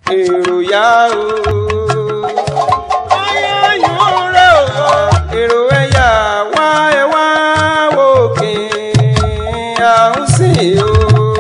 èrò yá o. ayọ̀yún rẹ̀ o. èrò ẹ̀yà wá ẹ wá wò kí a ń sìn o.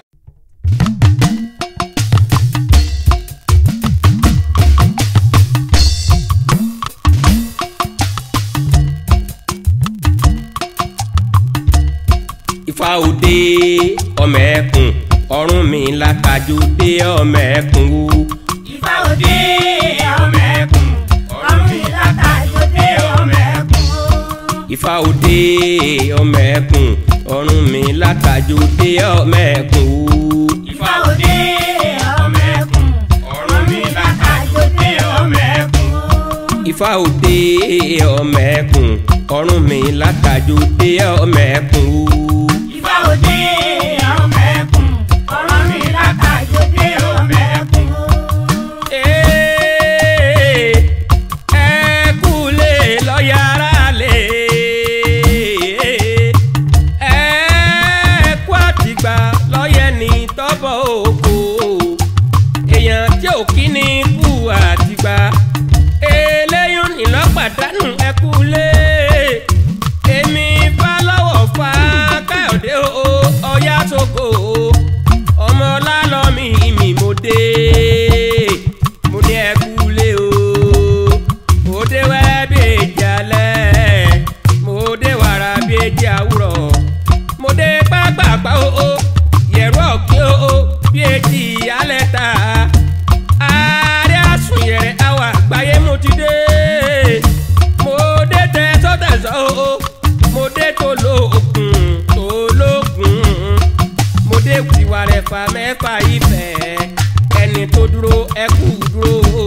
Ifá òde ọmọ ẹkùn ọrùn mi látajú dé ọmọ ẹkùn o. Ifá òde ọmọ ẹkùn ọ̀run mi látàjọ dé ọmọ ẹkùn o. Ifá òde ọmọ ẹkùn ọrùn mi látajú dé ọmọ ẹkùn o. Ifá òde ọmọ ẹkùn ọ̀run mi látàjọ dé ọmọ ẹkùn o. Ifá òde ọmọ ẹkùn ọrùn mi látajú dé ọmọ ẹkùn o. Ifá òde ọmọ ẹkùn ọ̀run mi látàjọ dé ọmọ ẹkùn o. Ee, ẹ kúlé lọ́yàrá lé. Ẹ kú àtìgbà lọ́yẹ̀ ní tọ́bọ̀ òkú. Èèyàn tí ò kí ni kú àtìgbà. Eléyún nílọ́pàdánù ẹ kúlé. Èmi bá lọ́wọ́ fa Káyọ̀dé o, ọ̀yá sóko o. Ọmọ lálọ́mí mi mo dé mo ní ẹ kúlé o mo dé wẹ́ bí èjì alẹ́ mo dé wàrà bí èjì àwùrọ̀ mo dé pápápá o o yẹ̀rọ ọ̀gbìn o o bí èjì alẹ́ ta ààrẹ àsùnyẹ̀rẹ̀ àwà àgbáyé mo ti dé mo dé tẹ̀sọ́ tẹ̀sọ́ o o mo dé tó lóògùn tó lóògùn mo dé tiwa rẹ̀ fa mẹ́fà ìfẹ́ ẹni tó dúró ẹ kú dúró o.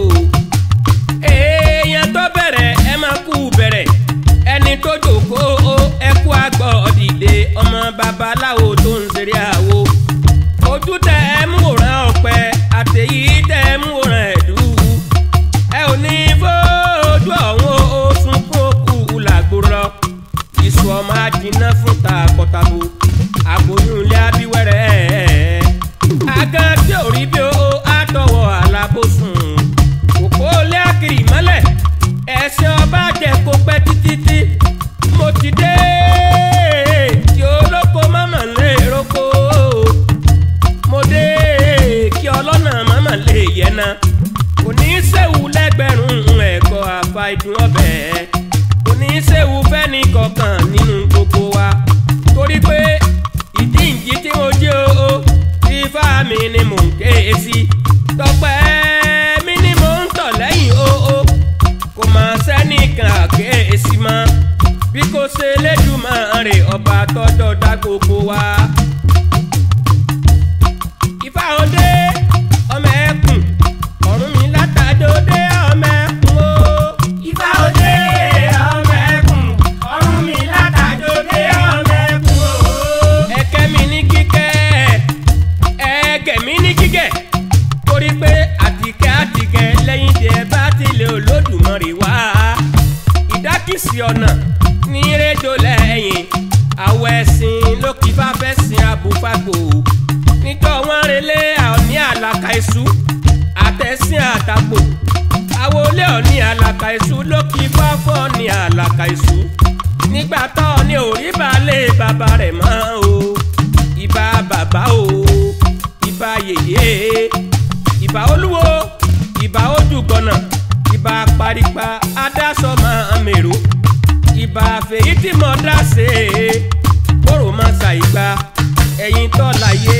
èèyàn tó bẹ̀rẹ̀ ẹ máa kú bẹ̀rẹ̀ ẹni tó jókòó o ẹ kú àgbọ̀ dìde ọmọ babaláwo tó ń ṣeré àwo. ojú tẹ ẹ mú wòran ọ̀pẹ àtẹ̀yí tẹ ẹ mú wòran ẹ̀dú. ẹ ò ní fojú ọ̀hún o sunkún òkú làgbòrò ìṣù ọmọ àjìnà fún takọtabo àbòyún ilé abíwẹ́rẹ́ àgàn tí ò rí bí ó àtọwọ́ alábòsùn òpó ilé àkìrì mọ́lẹ̀ ẹ̀sìn ọba jẹ kó pẹ́ títí mo ti dé kí olóko mọ́mọ́ lè roko mo dé kí ọlọ́nà mọ́mọ́ lè yẹna kò ní í sẹ́wù lẹ́gbẹ̀rún ẹ̀kọ́ àfa ìdùn ọbẹ̀ kò ní í sẹ́wù fẹ́ni kọ̀ọ̀kan nínú gbogbo wa torí pé ìdí ìjì tí mo jẹ́ o ifá mi ni mò ń ké sí tọpẹ́ mi ni mò ń tọ̀ lẹ́yìn o o kò mà sẹ́nìkan àkéésí mọ́ bí kò ṣe Elédùmarè ọba tọ́jọ́ dá gbogbo wa. Ifá òde ọmọ ẹkùn ọ̀run mi látàjọ́ dé ọmọ ẹkùn o. Ifá òde ọmọ ẹkùn ọ̀run mi látàjọ dé ọmọ ẹkùn o. ẹ̀kẹ́ mi ní kíkẹ́ ẹ̀ẹ́gẹ̀ mi ní kíkẹ́ torí pé àtìkẹ́ àtìkẹ́ lẹ́yìn tí ẹ bá tilẹ̀ Olódùmarè wá ìdákìsí ọ̀nà ní rédíò lẹ́yìn àwọ̀ ẹ̀sìn ló kí bá fẹ́ sin abúfagbò níjọ́ wọn relé àní àlàkà iṣu àtẹ̀sìn àtàgbò àwọlé ọ̀ní àlàkà iṣu ló kí bá fọ́ ní àlàkà iṣu nígbà tó ní orí balẹ̀ bàbá rẹ̀ mọ́ o ìbà bàbá o ìbà yèyé ìbà olúwo ìbà ojúgbọ̀nà ìbà paripa adásọ́mọ mèrò ìbà fèyí tí mo dá sí kóró má sa ìgbà ẹ̀yìn tó láyé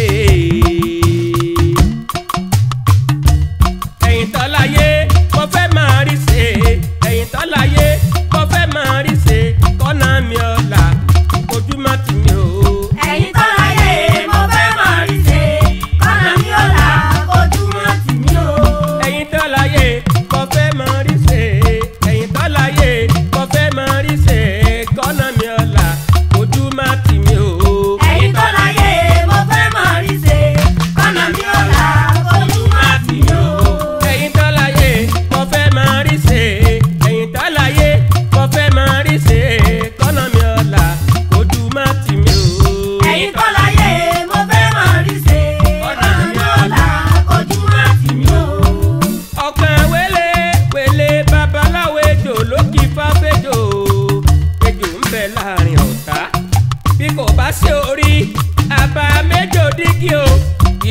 ẹ̀yìn tó láyé mo fẹ́ máa rí ṣe ẹ̀yìn tó láyé mo fẹ́ máa rí ṣe kọ́nà mi ọ̀la ojúmọ́ tì mí o. ẹ̀yin tó láyé mo fẹ́ máa rí ṣe kọ́nà mi ò là ojúmọ́ tì mí o. ẹ̀yin tó láyé mo fẹ́ máa rí ṣe ẹ̀yin tó láyé mo fẹ́ máa rí ṣe kọ́nà mi ọ̀la ojú má tì mí o. ẹ̀yin tó láyé mo fẹ́ máa rí ṣe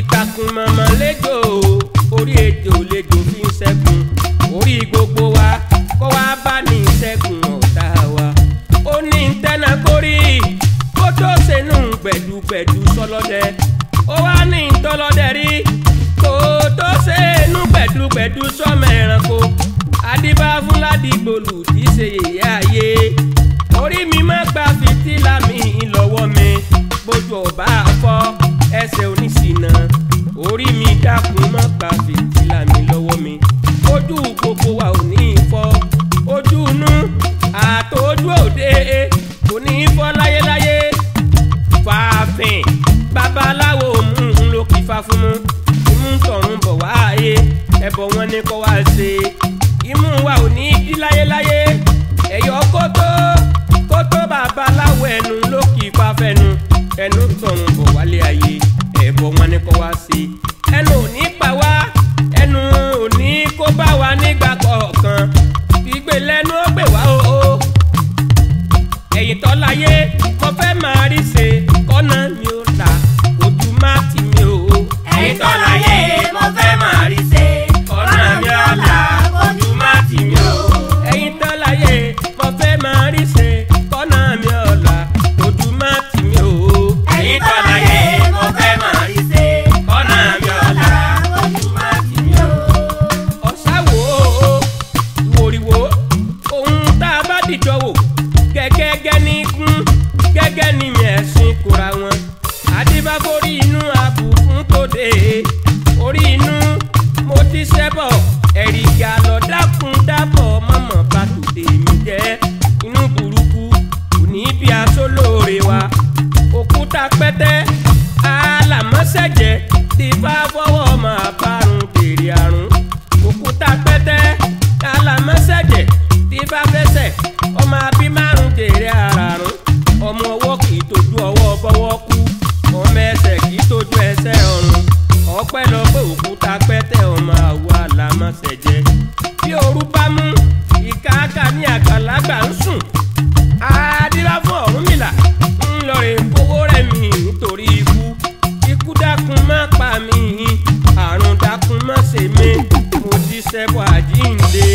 ìtàkùn mọ̀mọ́ lẹ́jọ́ orí ètò lẹ́jọ́ fi ń ṣẹ́gun orí gbogbo wa kó wá bá ní ṣẹ́gun ọ̀tá wa ó ní tẹ́nà kórì kó tó sẹ́nu gbẹ̀dúgbẹ̀dú sọlọ́dẹ ó wá ní tọ́lọ́dẹ rí kó tó sẹ́nu gbẹ̀dúgbẹ̀dú sọ́mọ ẹranko adébá fúládì gbòlù tí í ṣe yèyé ayé orí mi má gba fìtílà mi lọ́wọ́ mi bójú ọba fọ́ ẹsẹ̀ oníṣìnà orí mi dákun má gba fìtílà mi lọ́wọ́ mi ojú gbogbo wa ò ní fọ́ ojú inú àtọ́jú òde kò ní fọ́ láyéláyé fàáfin babaláwo mú un ló kí fa fún mu imú tọ̀run bọ̀ wáyé ẹbọ wọn ní kó wá ṣe imú wa ò ní dí láyéláyé ẹ̀yọ́ kótó kótó babaláwo ẹnu ló kí fa fẹnu ẹnu tọ̀run bọ̀ wálé ayé ẹbọ wọn ní kó wá ṣe ẹnu ò ní pa wá ẹnu ò ní kó bá wa nígbà kọ̀ọ̀kan gbígbé lẹ́nu ó gbè wá o. o ẹ̀yìn tó láyé mo fẹ́ máa rí ṣe kọ́nà mi ò là ojú má tì mí o. ẹ̀yin tó láyé mo fẹ́ máa rí ṣe ọ̀nà mi ọ̀la ojú má tì mí o. ẹ̀yìn tó láyé mo fẹ́ máa rí ṣe kọ́nà mi ò là ojú má tì mí o. ẹ̀yin tó láyé mo fẹ́ máa rí ṣe ọ̀nà mi ọ̀la ojú má tì mí o. ọ̀sáwò ìwòrìwò ohun tá a bá dìjọ wò gẹ́gẹ́gẹ́ ní kún gẹ́gẹ́ ní mẹ̀sìn kóra wọn adébáforí inú abù fún tòde orí inú mo ti ṣẹ́bọ̀ ẹ̀rìgà lọ dákun dábọ̀ mọ̀mọ́ bá tòde mi jẹ́ inú burúkú kò ní bí aṣọ lóore wa òkúta pẹ́tẹ́ alámọ́sẹ̀jẹ̀ ti bá fọwọ́ máa bárun dèrè àrùn òkúta pẹ́tẹ́ alámọ́sẹ̀jẹ̀ tí bá fẹsẹ̀ ọmọ abí márùn dèrè àràrùn ọmọ ọwọ́ kì í tójú ọwọ́ bọ́wọ́ kú ọmọ ẹsẹ̀ kì í tójú ẹsẹ̀ ọ̀run ọpẹ́ lọ pé òkúta pẹ́tẹ́ ọmọ àwọ̀ alámọ́sẹ̀jẹ̀ bí ooru bá mú ìkáàkà ní àgbàlagbà ń sùn àdìrà fún Ọ̀rúnmìlà ń lọ rè kówó rẹ̀ mí nítorí ikú ikú dákun má pa mí àrùn dákun má ṣe mí mo ti ṣẹbọ àjíǹde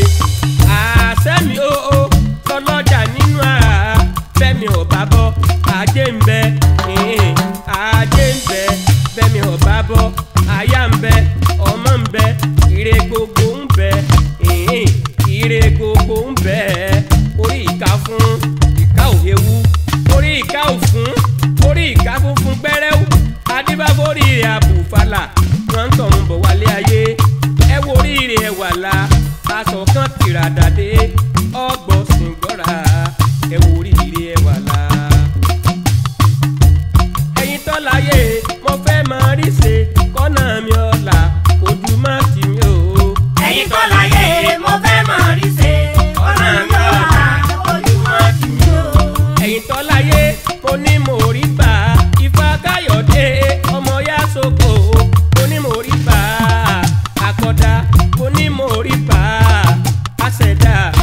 àṣẹ mi ó ó lọ́lọ́jà nínú ara bẹ́mi ò bá bọ́ ajé ń bẹ ẹ̀hìn, ajé ń bẹ bẹ́mi ò bá bọ́ aya ń bẹ ọmọ ń bẹ ire gbogbo ń bẹ ẹ̀hìn, ire gbogbo ń bẹ orí ìka fún ìka òhewu orí ìka òfún orí ìka funfun gbẹrẹwu adébáforí àbùfàlà wọn ń tọ̀hún bọ̀ wálé ayé ẹ wo oríire ẹ wà la aṣọ kan tìràdàdé ọgbọ̀n sìngbọ́ra ẹ wo oríire ẹ wà la. ẹ̀yin tó láyé mo fẹ́ máa rí ṣe kọ́nà mi ọ̀la ojú má tì mí o. ẹ̀yin tó láyé mo fẹ́ máa rí ṣe ọ̀nà mi ọ̀la ojú má tì mí o. ẹ̀yin tó láyé mo ní mo rí bá ifá káyọ̀dé ọmọ yá sóko mo ní mo rí bá àkọ́dá mo ní mo rí bá àṣẹ̀dá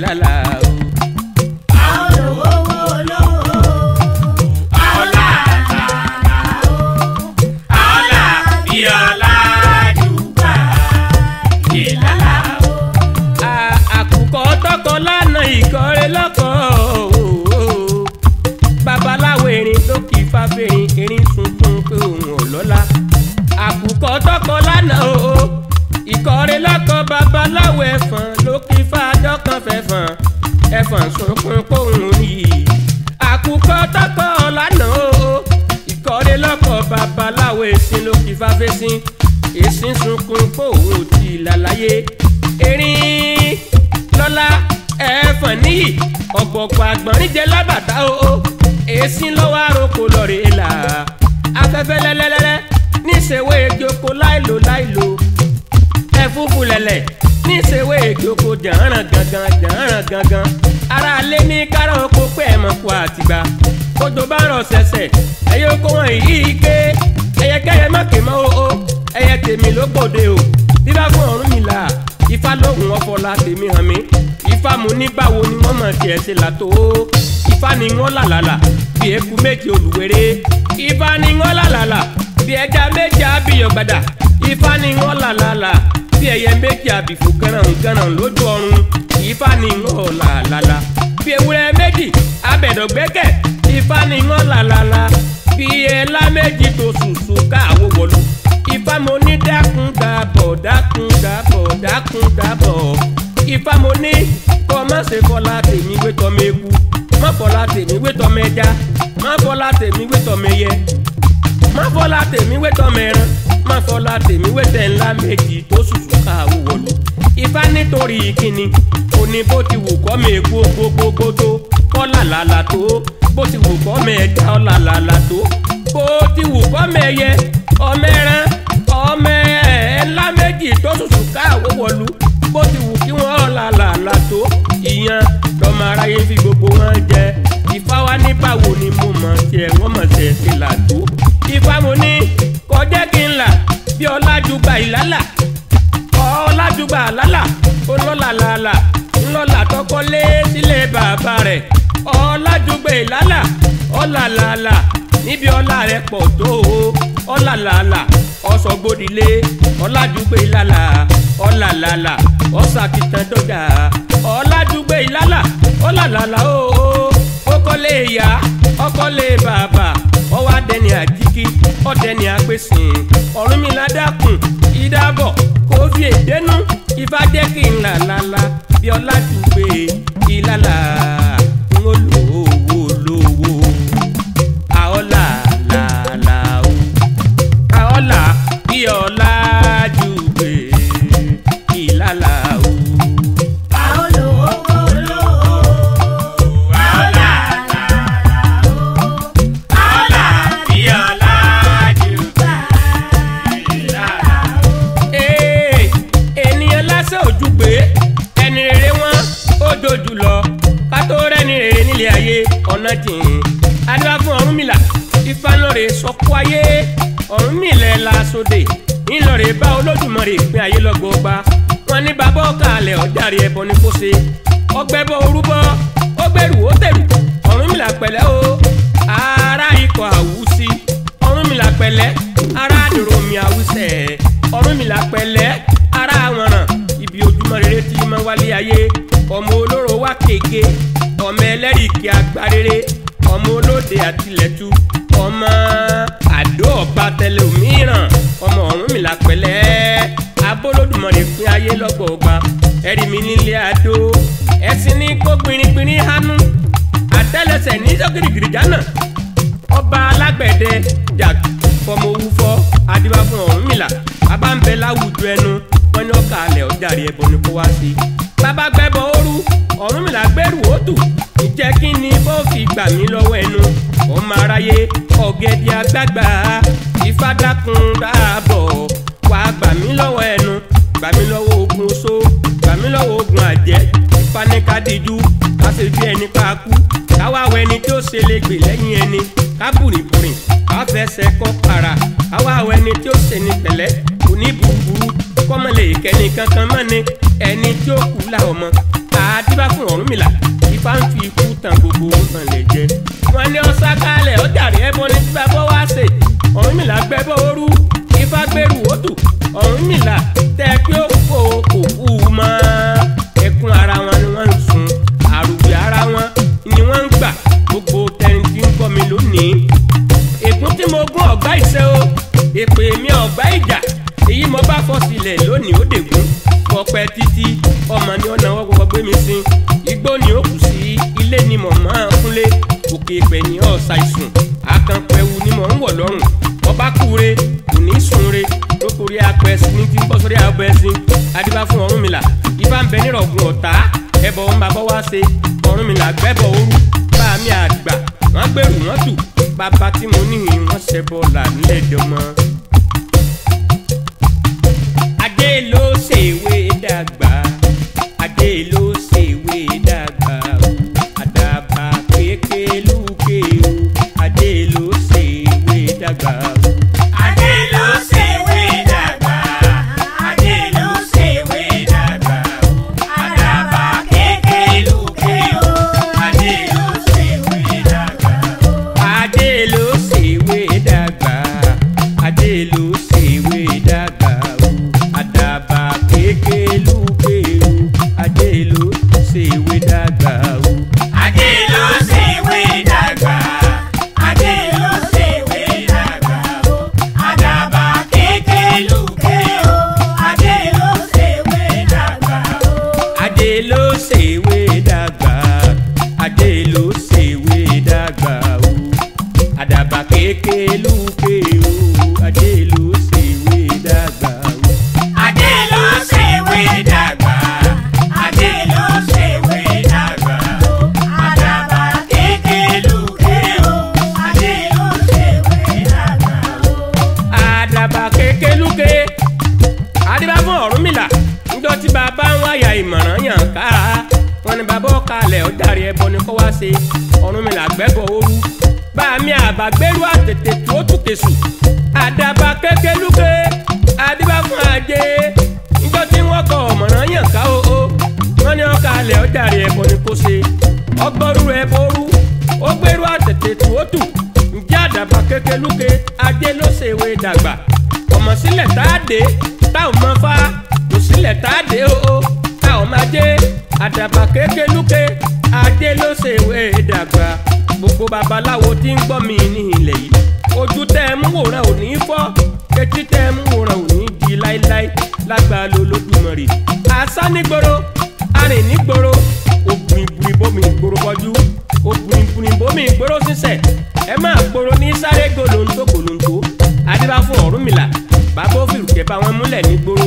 ìlàlà o. àwọn olówó olówó ọlá làlà o ọlá bí ọlá dùgbà ìlàlà o. À- àkùkọ tọkọ lánàá ìkọrẹ lọkọ o. babaláwo erin ló kì í fáfẹ́rin erin sunkún pé òun ò lọ́la. àkùkọ tọkọ lánàá o. ìkọrẹ lọkọ babaláwo ẹ̀fọn ló kì í fájọ́ kan fẹ̀fọn. ẹ̀fọn sunkún pé òun rí i. àkùkọ tọkọ lánàá o. ìkọrẹ lọkọ babaláwo èsìn ló kì í fáfẹ́sìn. èsìn sunkún pé òun ò tí ì lálàyé. erin lọ́la ẹ̀fọn níyì ọ̀pọ̀pọ̀ àgbọ̀nrín jẹ lábàtà o èsì lọ́wọ́ àròkọ lọ́ọ̀rẹ́ là afẹ́fẹ́ lẹ́lẹ́lẹ́lẹ́ níṣẹ́wé ejoko láìlò láìlò ẹ̀fúfú lẹ̀lẹ̀ níṣẹ́wé ejoko jàǹràn gangan jàǹràn gangan ara lé ní kárọ̀ oko pé ẹ̀ mọ̀ kó àtìgbà kótó bá rọ̀ ṣẹ̀ṣẹ̀ ẹ̀yẹ oko wọn yìí ké ẹ̀yẹkẹ́yẹ má ké mọ́ o ẹ̀yẹ tèmi ló gbòde o bíbá fún ọ̀run mi là ifá lóhùn ọfọlá tèmi hàn mí ifá mu ní báwo ni wọ́n mọ̀ tiẹ̀ ṣe là tó ifá ni wọ́n làlàlà bí eku méje olùwéré ifá ni wọ́n làlàlà bí ẹja méje abiyọ̀gbàdà ifá ni wọ́n làlàlà bí ẹyẹ méje àbìfò gánràn lójú ọ̀run ifá ni wọ́n làlàlà bí ewúrẹ́ méjì abẹ̀dọ̀gbẹ́kẹ̀ ifá ni wọ́n làlàlà bí ẹlá méjì tó sùsù káàwó wọ̀lú ifá mo ní dákun dàbọ̀ dákun dàbọ̀ dákun dàbọ̀ ifá mo ní kọ́ má ṣe fọlá tèmi wé tọ́mọ eku má fọlá tèmi wé tọ́mọ ẹja má fọlá tèmi wé tọ́mọ ẹyẹ má fọlá tèmi wé tọ́mọ ẹran má fọlá tèmi wé tẹ̀ ńlá méjì tó sùsù káàwó wọ̀lú ifá nítorí kíni òní bó ti wù kọ́ mi eku gbogbogbò tó kọ́ làlàlà tó bó ti wù kọ́ mi ẹja ọ́ làlàlà tó bó ti wù kọ́ mi ẹyẹ ọmọ ẹran ọmọ ẹ̀ẹ́lá méjì tó ṣùṣù káàwó wọ̀lú bó ti wù kí wọ́n làlàlà tó ìyan lọ́mọ aráyé fi gbogbo wọn jẹ ìfá wa ní báwo ni mo mọ̀ tiẹ̀ wọ́n mọ̀ tiẹ̀ ti là tó ìfá mo ní kọjá kí n là bí ọlájúgba ìlálà ọlájúgba àlálà olólàlàlà ńlọ́là tọkọlé sílé bàbá rẹ̀ ọlájúgba ìlálà ọlàlàlà níbi ọlá rẹ̀ pọ̀ tó o ọlàlàlà ọsọgbódìlé ọlájúgba ìlálà ọlàlàlà ọsàkìtàn dọjà ọlájúgba ìlálà ọlàlàlà o ó kọ́lé ìyá ọkọ́lé bàbá ọwọ́ adẹni àjíkí ọdẹni àpèsìn ọ̀rúnmìlà dákun ìdábọ̀ kó fi èdénú ifá jẹ́ kí n là lálá bí ọlájúgba ìlálà ń ó lówó lówó àọ́là làlà o àọ́là bí ọlájúgba ìlálà o. àwọn olówó olówó ọlá làlà o ọlá bí ọlá dùgbà ìlàlà o. Ee, ènìyàn lásán ojú pé ẹni rere wọn ó dojú lọ ká tó rẹ́ni rere nílé ayé ọ̀nà jìn adúlá fún Ọ̀rúnmìlà ìfanlọ́rẹ̀ sọ́kú ayé Ọ̀rúnmìlà la sóde ńlọrẹ̀ bá Olódùmarè pín ayé lọ́gbọ̀ọ́gba wọn ní bàbá ọ̀kàlẹ̀ ọ̀jàre ẹbọ ní kó ṣe ọgbẹ́bọ orúbọ ọgbẹ́rù ó tẹ̀rù Ọ̀rúnmìlà pẹ̀lẹ́ o ara ikọ̀ àwùsí Ọ̀rúnmìlà pẹ̀lẹ́ ara àdúrómi àwùsẹ̀ Ọ̀rúnmìlà pẹ̀lẹ́ ara àwọ̀ràn ibi ojúmọ́ rere tí máa wálé ayé ọmọ olóró wá kéke ọmọ ẹlẹ́rìí agbárere ọmọ olóde àtìlẹ́tù ọmọ àdó ọba tẹlẹ òmíràn ọmọ Ọ̀rúnmìlà pẹ̀lẹ́ abólódùmarè pín ayé lọ́gbọ̀ọ́gba ẹ̀rí mi nílé àdó ẹ̀sìn ní kó gbìnrín-gbìnrín hánú àtẹ́lẹsẹ̀ ní sọ́kìrìkìrì jánà ọba alágbẹ̀dẹ jà fọmọ owó fọ adébá fún Ọ̀rúnmìlà bàbá ń bẹ láwùjọ ẹnu wọn ní ọkà alẹ ọjàre ẹbọ ni kó wá sí. bàbá gbẹbọ ooru Ọ̀rúnmìlà gbẹrù òtù ìjẹ́ kí ni bó fi gbà mí lọ́wọ́ ẹnu ọmọ aráyé ọ̀gẹ̀dẹ̀ àgbààgbà ìfádàkùn dáàbọ̀ wà gbà mí lọ́wọ́ ẹnu gbà mí lọ́wọ́ ogun oṣó gbà mí lọ́wọ́ ogun àjẹ́ ìfanikadiju káṣe bí ẹni pa kú káwá wọ ẹni tí ó ṣe lè gbè lẹ́yìn ẹni kábùrìbùrì káfẹsẹ̀ kọ́ para káwá wọ ẹni tí ó ṣe ní pẹ̀lẹ́ kò ní burúburú kọ́mọlẹ̀ ìkẹ́ni kankan mọ́ ni ẹni tí ó kú la ọmọ àdìbá fún Ọ̀rúnmìlà ifá ń fi ikú tan gbogbo hàn lè jẹ wọn ní ọsà kalẹ̀ ó jàre ẹbọ ní tí bàbá wa ṣe Ọ̀rúnmìlà gbẹbọ ooru ifá gbẹrù òtù Ọ̀rúnmìlà tẹ pé ó kó òkú mọ́ ẹkún ara wọn ni wọ́n ń sun àrùbí ara wọn ni wọ́n ń gbà gbogbo tẹni tí ń kọ́ mi lónìí ègún tí mo gún ọ̀gbá ìṣe o èpè mi ọ̀gbá ìjà èyí mo bá fọ́ sílẹ̀ lónìí ó dègún pọpẹ títí ọmọ ni ó náwó kọ́kọ́ gbé mi sin igbó ni ó kù sí ilé ni mò máa ń kúnlé òkè ìpè ní ọ̀sà ìsùn àkànpẹ̀wù ni mò ń wọ̀ lọ́rùn ọba kúre kò ní sunre lókòrí apẹ̀sìn ní ti ń bọ́ sórí apẹ̀sìn adébá fún Ọ̀rúnmìlà ifá ń bẹ nírọ̀gùn ọ̀tá ẹbọ ń bàbá wá ṣe Ọ̀rúnmìlà gbẹ́bọ̀ ooru bá mi àgbà wọ́n gbèrú wọ́n tù bàbá tí mo ní wọ́n ṣẹbọ là nílẹ̀ dọ́mọ́. adé ló ṣèwé dàgbà adé ló ṣèwé dàgbà o àdàbà kékeré o adé ló ṣèwé dàgbà o. Adé ló ṣèwé dàgbà, Adé ló ṣèwé dàgbà o. Àdàbà kékeré o, Adé ló ṣèwé dàgbà o. adé ló ṣèwé dàgbà adé ló ṣèwé dàgbà o àdàbà kékelúké o adé ló ṣèwé dàgbà o. Adé ló ṣèwé dàgbà, Adé ló ṣèwé dàgbà o. Àdàbà kékeré o, Adé ló ṣèwé dàgbà o. adé ló ṣèwé dàgbà adé ló ṣèwé dàgbà o àdàbà kékelúké o adé ló ṣèwé dàgbà o. Adé ló ṣèwé dàgbà, Adé ló ṣèwé dàgbà o. Àdàbà kékeré o, Adé ló ṣèwé dàgbà o. àdàbà kékelúké adébá fún Ọ̀rúnmìlà níjọ́ tí bàbá ń wáyà ìmọ̀ràn yàn ká wọn ni bàbá ọ̀kalẹ̀ ọ̀dàrí ẹbọ ni kó wá ṣe Ọ̀rúnmìlà gbẹ́bọ̀ ooru bá mi àbàgbérú àtètè tó tùkè sùn àdàbà kékelúké adébá fún ajé níjọ́ tí wọ́n kọ ọ̀mọ̀ràn yàn ká o o wọn ni ọ̀kalẹ̀ ọ̀dàrí ẹbọ ni kó ṣe ọgbọ́rú ẹbọ ooru ó gbérú àtètè tó tù ǹjẹ́ àdàbà kékelúké ajé ló ṣèwé dàgbà ọmọ sílẹ̀ tá a dé táwọn máa fa kò sílẹ̀ tá a dé o o táwọn máa dé àdàbà kékelúké ajé ló ṣèwé dàgbà gbogbo babaláwo tí ń gbọ́ mi ní ilẹ̀ yìí ojú tẹ́ ẹ mú wòran ò ní fọ́ etí tẹ́ ẹ mú wòran ò ní di láéláé lágbàá lolódùmarè àṣà nígboro arìn nígboro òbùrìbùrì bómi ìgboro bọjú òbùrìbùrì bómi ìgboro sísẹ ẹ máa gboro ní sáré gòlòǹtò gòlòǹtò adébá fún Ọ̀rúnmìlà bàbá òfìrùkẹ́ bá wọn múlẹ̀ nígboro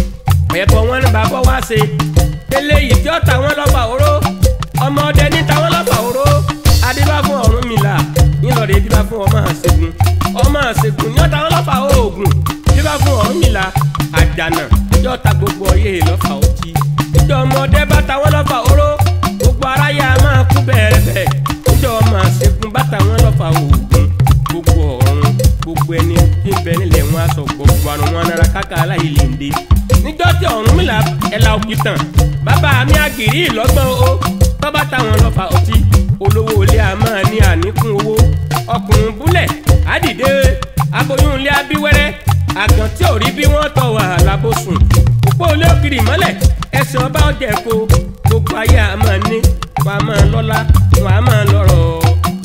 ẹ̀bọ̀ wọn ní bàbá wá ṣe eléyìí tí ó ta wọn lọ́fà oró ọmọ ọdẹ ní ta wọn lọ́fà oró adébá fún Ọ̀rúnmìlà ńlọrọ̀ adébá fún ọmọ àṣegun ọmọ àṣegun ní ó ta wọn lọ́fà oògùn adébá fún Ọ̀rúnmìlà àjànà tí ó ta gbogbo ọyẹ́ lọ́fà ọtí ìjọ ọmọdé bá ta wọn lọ́fà oró gbogbo aráyé a máa kú bẹ́ẹ̀ bẹ́ẹ̀ ìjọ ọmọ àṣegun bá ta wọn lọ́fà oògùn gbogbo ọ̀run gbogbo ẹni tí ń bẹ nílẹ̀ wọn aṣọ gbogbo àrùn wọn nara káka aláyè lè dé níjọ́ tí Ọ̀rúnmìlà ẹ̀la òkìtàn bàbá mi àgìrí ìlọ́gbọ́n o bàbá táwọn lọ́fà ọtí olówó ilé a máa ní àníkún owó ọkùnrin búlẹ̀ àdìdé aboyún ilé abíwẹ́rẹ́ àgàn tí ò rí bí wọ́n tọ̀ wàhálà bó sùn òpó olé òkìrì mọ́lẹ̀ ẹsẹ̀ ọba ọjà ẹ̀kọ́ gbogbo ayé a máa ní wọn a máa lọ́lá wọn a máa lọ́rọ̀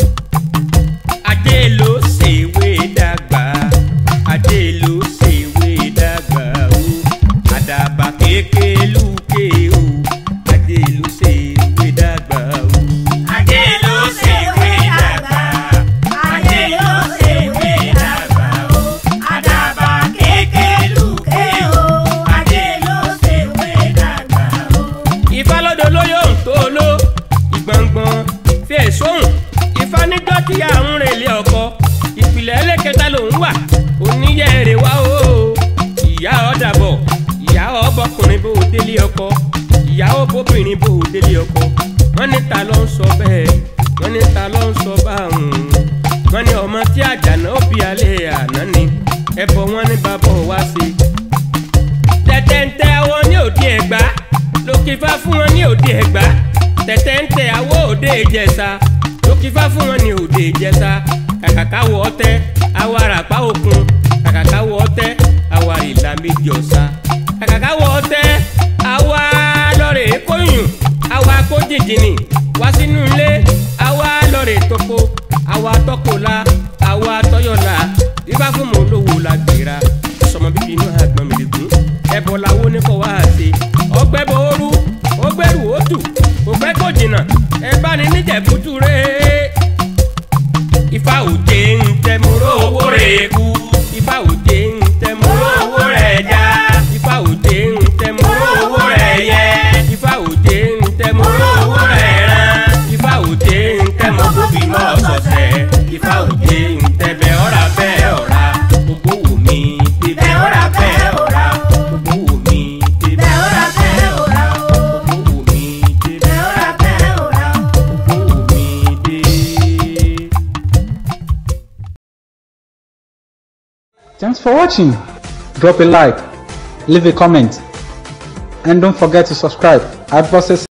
adé ló ṣèwé dàgbà adé ló ṣèwé dàgbà o àdàbà kékelúké o adé ló ṣèwé dàgbà o. Adé ló ṣèwé dàgbà, Adé ló ṣèwé dàgbà o. Àdàbà kékeré o, Adé ló ṣèwé dàgbà o. ìfálódò lóyò ń tó ló ìgbọ̀ngbọ̀n fi èsóhùn ìfaníjọ́ tí àrùn rẹ̀ lé ọkọ ìpìlẹ̀ ẹlẹ́kẹta lòún wà oníyẹ̀rẹ̀ wá o ìyá ọ̀dàbọ̀ ìyá ọbọkùnrin bó o délé ọkọ ìyá ọbọbìnrin bó o délé ọkọ wọ́n ní ta ló ń sọ bẹ́ẹ̀ wọ́n ní ta ló ń sọ báwọn wọ́n ní ọmọ tí àjànà ó bí alẹ́ àná ni ẹbọ wọn ní bàbá wa ṣe tẹ̀tẹ̀ntẹ̀ àwọn ní òdi ẹ̀gbá lókè lókìfá fún wọn ní òde ẹ̀gbá tẹ̀tẹ̀ ń tẹ àwọ̀ òde ìjẹsà lókìfá fún wọn ní òde ìjẹsà kàkàkáwọ̀ ọtẹ àwọ̀ àràpá òkun kàkàkáwọ̀ ọtẹ àwọ̀ àrìlà méjì ọ̀sà kàkàkáwọ̀ ọtẹ àwọ̀ lọ́rẹ̀ kóyùn àwọ̀ akójìjìnì wá sínú ilé àwọ̀ lọ́rẹ̀ tókò àwọ̀ atọ́kọ̀lá àwọ̀ atọ́yọ̀lá bíbá fún mọ́ olówó la gbéra sọmọ bíbí inú àgbọn mi lè gún ẹbọ làwọn oníkọ wá ṣe ọgbẹ́ bọ ooru ọgbẹ́rù òtù ògbẹ́ kò jìnnà ẹ bá ní níjẹ̀bútú rẹ̀ ifá òjé ń tẹmúrò owó rẹ̀ kú ifá òjé ń tẹmúrò owó rẹ̀ já ifá òjé ń tẹmúrò owó rẹ̀ yẹ ifá òjé ń tẹmúrò owó rẹ̀ rán ifá òjé ń tẹmọ bóbí mọ́ ọ̀sọ̀ọ̀sẹ̀ ifá òjé ń tẹbẹ̀ ọ̀rà bẹ́ẹ̀ ọ̀rà gbogbo wò mí bíbẹ̀ ọ̀rà bẹ́ẹ̀ ọ̀rà gbogbo wò mí bíbẹ̀ ọ̀rà bẹ́ẹ̀ ọ̀rà gbogbo wò mí bíbẹ̀ ọ̀rà bẹ́ẹ̀ ọ̀rà gbogbo wò mí dé. Thanks for watching. Drop a like, leave a comment, and don't forget to subscribe. Adbosses